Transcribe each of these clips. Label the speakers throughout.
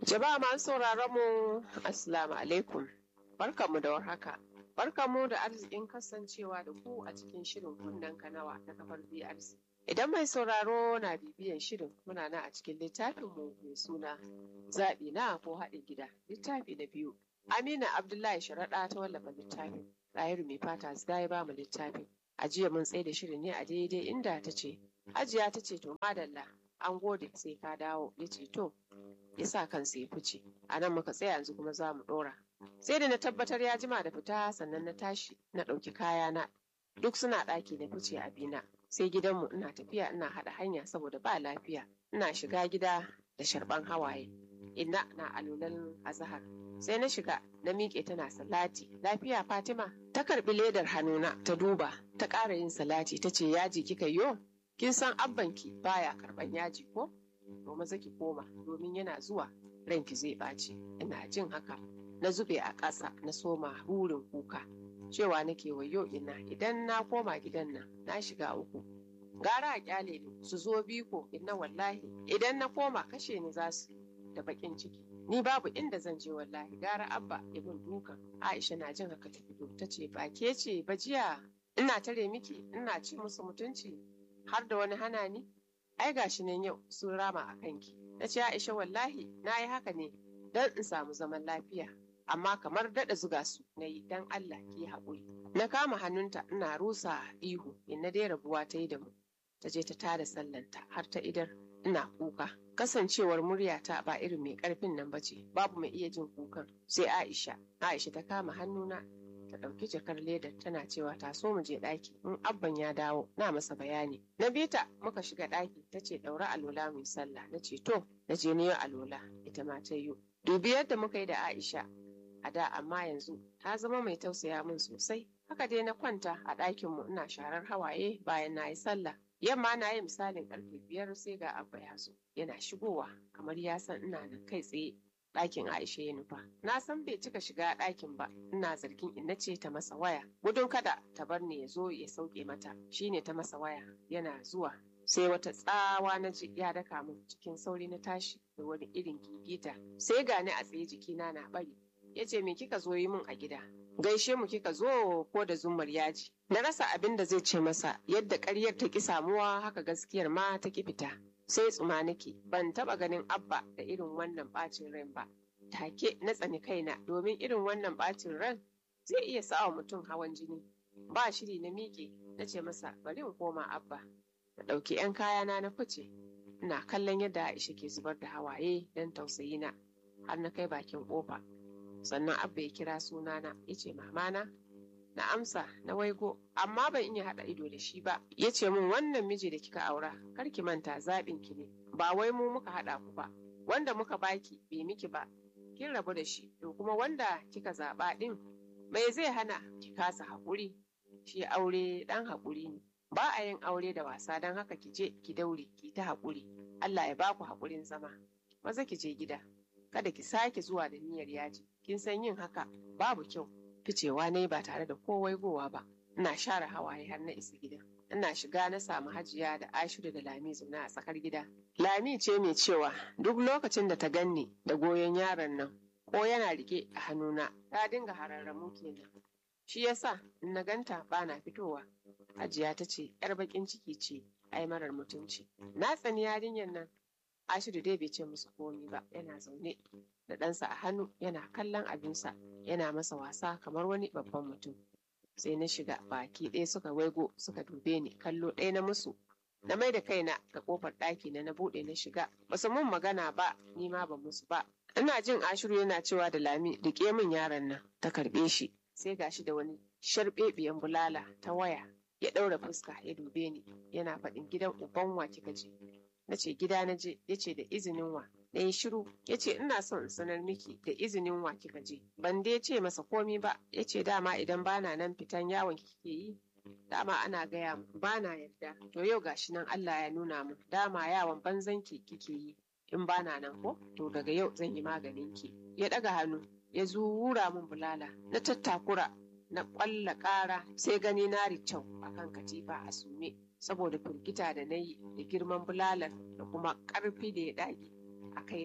Speaker 1: Jama'a masu sauraron mu Assalamu alaikum. Barkanmu da warhaka. Barkanmu da arzikin kasancewa da ku a cikin shirin kunnen kanawa na kafar BRC. Idan mai sauraro na bibiyan shirin muna nan a cikin littafinmu mai suna zaɓi na ko haɗin gida littafi na biyu. Amina Abdullahi Sharaɗa ta wallafa littafin. Ɗahiru mai fata zida ya ba mu littafin. A jiya mun tsaye da shirin ne a daidai inda ta ce. Hajiya ta ce to madalla an gode sai ka dawo ya ce to ya sa kansa ya fice. A nan muka tsaya yanzu kuma za mu ɗora. Sai da na tabbatar ya jima da fita sannan na tashi na ɗauki kayana duk suna ɗaki na fice a bina. Sai gidanmu ina tafiya ina haɗa hanya saboda ba lafiya. Ina shiga gida da sharɓan hawaye. Inna na alulan azahar. Sai na shiga na miƙe tana salati. Lafiya Fatima ta karɓi ledar hannuna ta duba ta ƙara yin salati ta ce yaji kika yo? Kin san abbanki baya karɓan yaji ko? To maza ki koma domin yana zuwa ranki zai ɓaci. Ina jin haka na zube a ƙasa na soma rurin kuka. Cewa nake wayo ina idan na koma gidan nan na shiga uku. Gara a kyale ni su zo biko inna wallahi idan na koma kashe ni za su da baƙin ciki. Ni babu inda zan je wallahi gara abba ibn dukan. Aisha na jin haka ta fito ta ce ba ke ce ba jiya ina tare miki ina ci musu mutunci har da wani hana ni ai gashi nan yau sun rama a kanki na ce Aisha wallahi na yi haka ne don in samu zaman lafiya amma kamar daɗa zuga su na yi don Allah ki haƙuri na kama hannunta ina rusa ihu in na dai rabuwa ta yi da mu ta je ta tada sallanta har ta idar ina kuka kasancewar muryata ba irin mai ƙarfin nan ba ce babu mai iya jin kukan sai Aisha Aisha ta kama hannuna ta ɗauki jakar ledar tana cewa ta so mu je ɗaki in abban ya dawo na masa bayani na bita muka shiga ɗaki ta ce ɗaura alola mai sallah na ce to na je niyo alola ita ma ta yi dubi yadda muka yi da aisha a da amma yanzu ta zama mai tausaya min sosai haka dai na kwanta a ɗakin mu ina sharar hawaye bayan na yi sallah yamma na yi misalin ƙarfe biyar sai ga abba ya zo yana shigowa kamar ya san ina nan kai tsaye ɗakin Aisha ya nufa. Na san bai cika shiga ɗakin ba, ina zargin inna ce ta masa waya. Gudun kada ta bar ni ya zo ya sauke mata, shine ta masa waya yana zuwa. Sai wata tsawa na ji ya daka min cikin sauri na tashi da wani irin gigita. Sai gani a tsaye jikina na bari. Ya ce me kika zo yi min a gida? Gaishe mu kika zo ko da zummar yaji. Na rasa abin da zai ce masa yadda ƙaryar ta ki samuwa haka gaskiyar ma ta ki fita. sai tsuma nake ban taba ganin abba da irin wannan bacin ran ba take na tsani kaina domin irin wannan bacin ran zai iya sawa mutum hawan jini ba shiri na miƙe na ce masa bari in koma abba na ɗauki 'yan kayana na fice ina kallon yadda aisha ke zubar da hawaye don tausayi na har na kai bakin ƙofa sannan abba ya kira sunana ya ce mamana na amsa na waigo amma ban iya haɗa ido da shi ba ya ce min wannan miji da kika aura kar ki manta zaɓin ki ne ba wai mu muka haɗa ku ba wanda muka baki bai miki ba kin rabu da shi to kuma wanda kika zaɓa ɗin mai zai hana ki kasa haƙuri shi aure ɗan haƙuri ne ba a yin aure da wasa don haka ki je ki daure ki ta haƙuri Allah ya baku haƙurin zama maza ki je gida kada ki sake zuwa da niyyar yaji kin san yin haka babu kyau ficewa ne ba tare da kowai gowa ba ina share hawaye har na isa gida ina shiga na samu hajiya da ashiru da lami zaune a tsakar gida lami ce mai cewa duk lokacin da ta ganni da goyon yaron nan ko yana rike a hannuna ta dinga hararramu kenan shi yasa in na ganta bana fitowa hajiya ta ce yar bakin ciki ce ai marar mutunci na tsani yarinyar nan ashiru dai bai ce musu komi ba yana zaune da ɗansa a hannu yana kallon abinsa yana masa wasa kamar wani babban mutum sai na shiga baki ɗaya suka waigo suka dube ni kallo ɗaya na musu na mai da kaina ga kofar ɗaki na na buɗe na shiga basu mun magana ba ni ma ban musu ba ina jin ashiru yana cewa da lami rike min yaron nan ta karɓe shi sai gashi da wani sharɓeɓiyan bulala ta waya ya ɗaura fuska ya dube ni yana faɗin gidan uban wa kika je na ce gida na je ya ce da izinin wa na yi shiru ya ce ina son in sanar miki da izinin wa kika je ban dai ce masa komi ba ya ce dama idan bana nan fitan yawon kike yi dama ana gaya mu bana yarda to yau gashi nan Allah ya nuna mu dama yawon banzan ki kike yi in bana nan ko to daga yau zan yi maganin ki ya daga hannu ya zura min bulala na tattakura na ƙwalla ƙara sai gani na ricau akan katifa a sume saboda firgita da na yi da girman bulalar da kuma ƙarfi da ya ɗage a kaina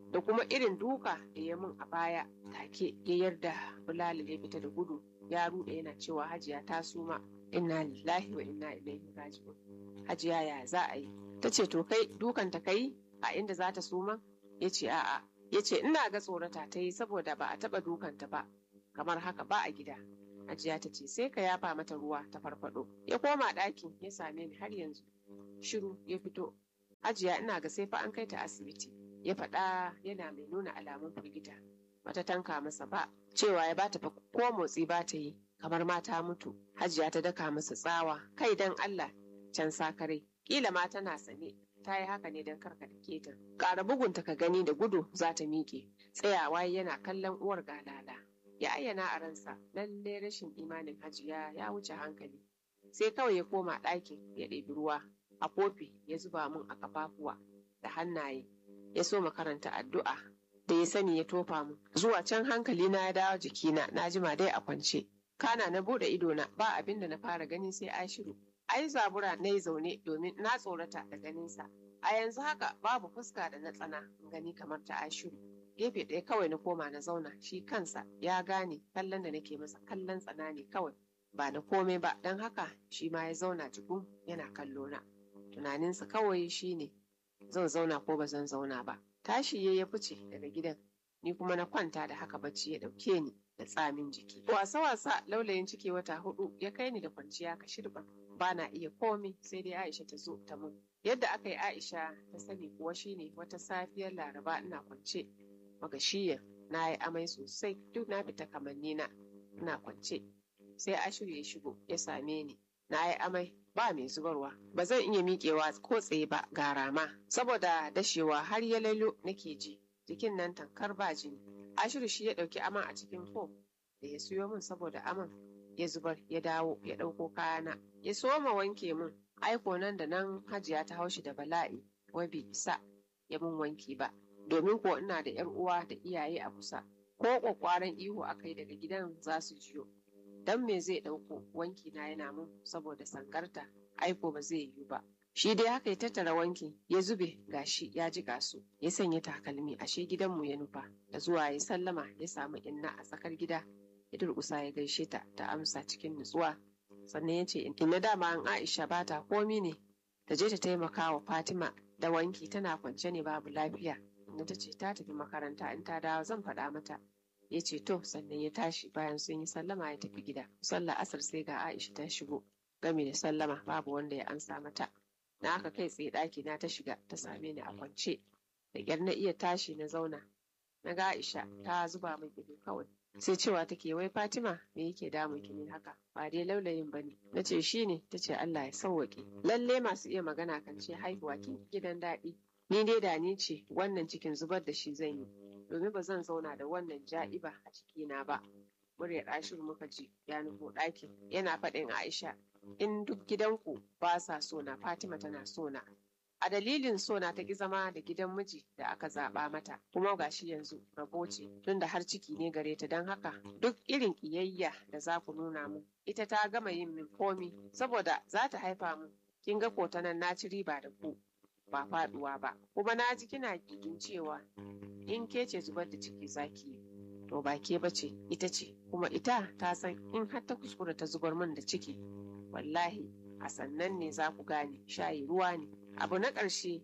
Speaker 1: da kuma irin duka da ya mun a baya take ya yarda bulali ya fita da gudu ya ruɗe yana cewa hajiya ta suma inna lillahi wa inna ilaihi raji'un hajiya ya za a yi ta ce to kai dukan ta kai a inda za ta suma ya ce a'a ya ce ina ga tsorata ta yi saboda ba a taɓa dukanta ba kamar haka ba a gida hajiya ta ce sai ka yafa mata ruwa ta farfado ya koma ɗakin ya same ni har yanzu shiru ya fito hajiya ina ga sai fa an kai ta asibiti ya faɗa yana mai nuna alamun firgita bata tanka masa ba cewa ya bata fa ko motsi ba ta yi kamar mata mutu hajiya ta daka masa tsawa kai dan Allah can sakare kila ma tana sane ta yi haka ne don karka da ta ƙara bugunta ka gani da gudu za ta miƙe tsayawa yana kallon uwar galala ya ayyana a ransa lalle rashin imanin hajiya ya wuce hankali sai kawai ya koma ɗakin ya ɗebi ruwa a kofi ya zuba mun a kafafuwa da hannaye ya so makaranta addu'a da ya sani ya tofa mu zuwa can hankali na ya dawo jikina na jima dai a kwance kana na bude idona ba abin da na fara gani sai ashiru ai zabura na yi zaune domin na tsorata da ganinsa a yanzu haka babu fuska da na tsana gani kamar ta ashiru gefe ɗaya kawai na koma na zauna shi kansa ya gane kallon da nake masa kallon tsana ne kawai ba na komai ba don haka shi ma ya zauna jikun yana kallo na tunaninsa kawai shine zan zauna ko ba zan zauna ba tashi ya fice daga gidan ni kuma na kwanta da haka bacci ya ɗauke ni da tsamin jiki wasa wasa laulayin ciki wata hudu ya kai ni da kwanciya ka shirba ba na iya komai sai dai aisha ta zo ta mun yadda aka yi aisha ta sani kuwa shine wata safiyar laraba ina kwance magashiya na yi amai sosai duk na fita kamanni na ina kwance sai ashiru ya shigo ya same ni na yi amai ba mai zubarwa ba zan iya miƙewa ko tsaye ba ga rama saboda dashewa har ya lalo nake ji jikin nan tankar ba jini ashiru shi ya ɗauki aman a cikin fom da ya siyo min saboda aman ya zubar ya dawo ya ɗauko kayana ya soma wanke min aiko nan da nan hajiya ta haushi da bala'i wai bai isa ya min wanki ba domin ko ina da yar uwa da iyaye a kusa ko kwakwaran ihu aka yi daga gidan za su jiyo dan me zai ɗauko wanki na yana mun saboda sankarta aiko ba zai yiwu ba shi dai haka ya tattara wankin ya zube gashi ya ji su ya sanya takalmi ashe gidanmu ya nufa da zuwa ya sallama ya samu inna a tsakar gida ya durƙusa ya gaishe ta ta amsa cikin nutsuwa sannan ya ce inna dama an aisha ba ta komi ne ta je ta taimaka wa fatima da wanki tana kwance ne babu lafiya inna ta ce ta tafi makaranta in ta dawo zan faɗa mata ya ce to sannan ya tashi bayan sun yi sallama ya tafi gida sallah asar sai ga aisha ta shigo game da sallama babu wanda ya ansa mata na aka kai tsaye ɗaki na ta shiga ta same ni a kwance da ƙyar na iya tashi na zauna na ga aisha ta zuba min ido kawai sai cewa take wai fatima me yake damun ki ne haka ba dai laulayin bane na ce shi ne ta ce allah ya sauwaƙe lalle masu iya magana kan ce haihuwa kin gidan daɗi ni dai da ni ce wannan cikin zubar da shi zan yi domin ba zan zauna da wannan ja'iba a cikina ba muryar ashiru muka ji ya nufo ɗakin yana faɗin aisha in duk gidanku ba sa sona fatima tana sona a dalilin sona ta ki zama da gidan miji da aka zaɓa mata kuma gashi yanzu rabo ce tunda har ciki ne gare ta don haka duk irin ƙiyayya da za ku nuna mu ita ta gama yin min komi saboda za ta haifa mu kin ga ko ta nan na ci riba da ku ba faduwa ba kuma na ji kina gigin cewa in ke ce zubar da ciki zaki yi to ba ke ba ce ita ce kuma ita ta san in har ta kuskura ta zubar min da ciki wallahi a sannan ne za ku gane shayi ruwa ne abu na ƙarshe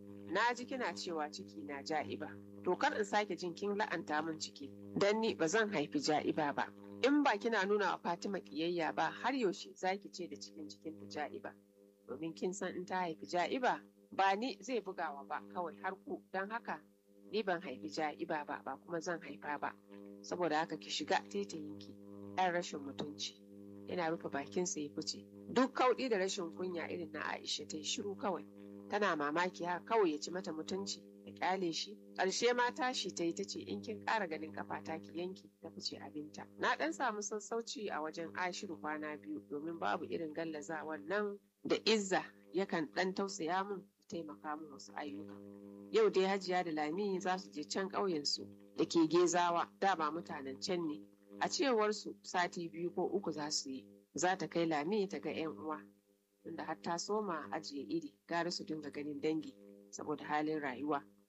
Speaker 1: na ji kina cewa ciki na ja'iba to kar in sake jin kin la'anta min ciki dan ni ba zan haifi ja'iba ba in ba kina nuna wa Fatima kiyayya ba har yaushe zaki ce da cikin cikin ta ja'iba domin kin san in ta haifi ja'iba ba ni zai bugawa ba kawai har ku don haka ni ban haifi ja'iba ba ba kuma zan haifa ba saboda haka ki shiga taitayinki ɗan rashin mutunci yana rufe bakinsa ya fice duk kauɗi da rashin kunya irin na Aisha ta yi shiru kawai tana mamaki haka kawai ya ci mata mutunci da kyale shi ƙarshe ma tashi ta yi ta ce in kin ƙara ganin kafata ki yanki ta fice abinta na ɗan samu sassauci a wajen Ashiru kwana biyu domin babu irin gallazawan nan da Izza yakan ɗan tausaya min taimaka min wasu ayyuka yau dai Hajiya da Lami za su je can ƙauyensu da ke Gezawa dama mutanen can ne a cewarsu sati biyu ko uku za su yi za ta kai Lami ta ga 'yan uwa tunda har ta soma ajiye iri gara su dinga ganin dangi saboda halin rayuwa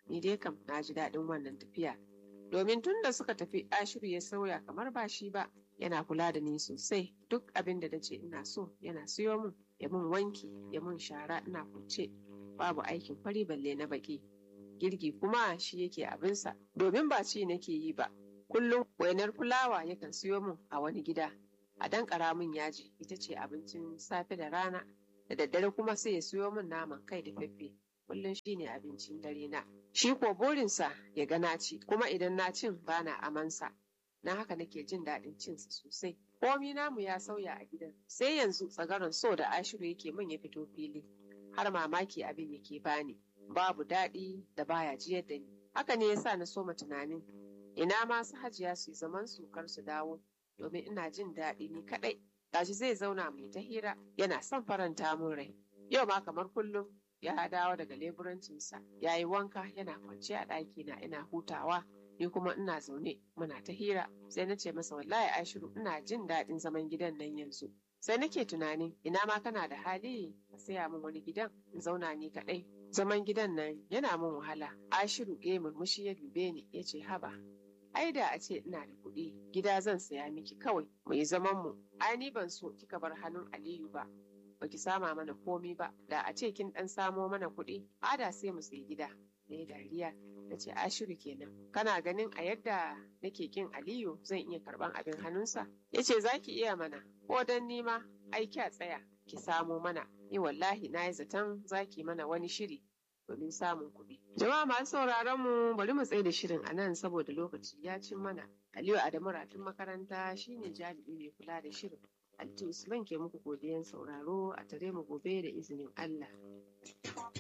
Speaker 1: ni dai kam na ji daɗin wannan tafiya domin tun da suka tafi ashiru ya sauya kamar ba shi ba yana kula da ni sosai duk abin da nace ina so yana siyo min ya mun wanki ya mun shara ina kwance babu aikin fari balle na baki girki kuma shi yake abinsa domin ba ci nake yi ba kullum wainar fulawa yakan siyo min a wani gida a dan min yaji ita ce abincin safe da rana da daddare kuma sai ya siyo min naman kai da feffe kullum shine abincin dare na shi ko burinsa ya ga na ci kuma idan na cin bana amansa na haka nake jin daɗin cinsa sosai komi namu ya sauya a gidan sai yanzu tsagaron so da ashiru yake min ya fito fili har mamaki abin yake bani babu daɗi da baya jiyar da ni haka ne yasa na soma tunanin ina ma su hajiya su yi zaman su kar su dawo domin ina jin daɗi ni kaɗai gashi zai zauna mai ta hira yana son faranta mun rai yau ma kamar kullum ya dawo daga leburancinsa ya yi wanka yana kwance a ɗaki na ina hutawa ni kuma ina zaune muna ta hira sai na ce masa wallahi ashiru ina jin daɗin zaman gidan nan yanzu sai nake tunanin ina ma kana da hali ka saya min wani gidan in zauna ni kaɗai zaman gidan nan yana min wahala ashiru ya murmushi ya dube ni ya ce haba ai da a ce ina da kuɗi gida zan saya miki kawai mu yi zaman mu ai ni ban so kika bar hannun aliyu ba baki sama mana komi ba da a ce kin dan samo mana kuɗi ada sai mu sayi gida da ya dariya na ce ashiru kenan kana ganin a yadda nake kin aliyu zan iya karban abin hannunsa ya ce za ki iya mana ko dan nima ai kya tsaya ki samo mana ni wallahi na yi zaton za ki mana wani shiri domin samun kuɗi. Jama'a masu sauraron mu bari mu tsaye da shirin a nan saboda lokaci ya cin mana. Aliyu Adamu Ratun makaranta shine jami'i mai kula da shirin. Alti Usman ke muku godiyan sauraro a tare mu gobe da izinin Allah.